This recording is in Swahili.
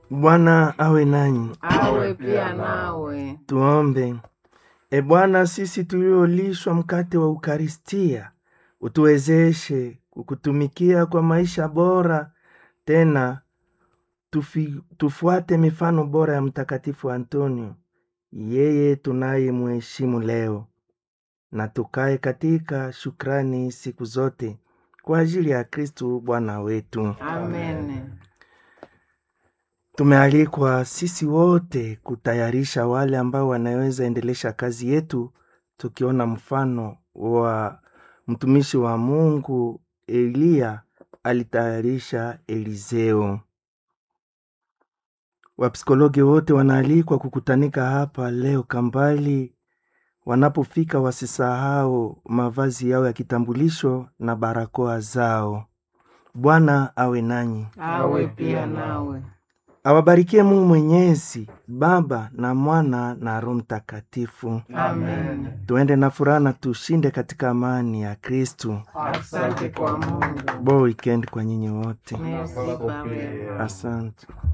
Bwana awe nanyi. awe pia nawe. Tuombe. E Bwana, sisi tuliolishwa mkate wa Ukaristia, utuwezeshe kukutumikia kwa maisha bora, tena tufi, tufuate mifano bora ya Mtakatifu Antonio, yeye tunayemheshimu leo, na tukae katika shukrani siku zote kwa ajili ya Kristu Bwana wetu. Amen. Tumealikwa sisi wote kutayarisha wale ambao wanaweza endelesha kazi yetu, tukiona mfano wa mtumishi wa Mungu Eliya alitayarisha Eliseo. Wapsikologi wote wanaalikwa kukutanika hapa leo Kambali. Wanapofika wasisahau mavazi yao ya kitambulisho na barakoa zao. Bwana awe nanyi, Awe pia nawe. awabarikie Mungu Mwenyezi, Baba na Mwana na Roho Mtakatifu. Amen. Tuende na furaha na tushinde katika amani ya Kristu. Asante kwa Mungu. Bo weekend kwa nyinyi wote, Merci Baba. asante.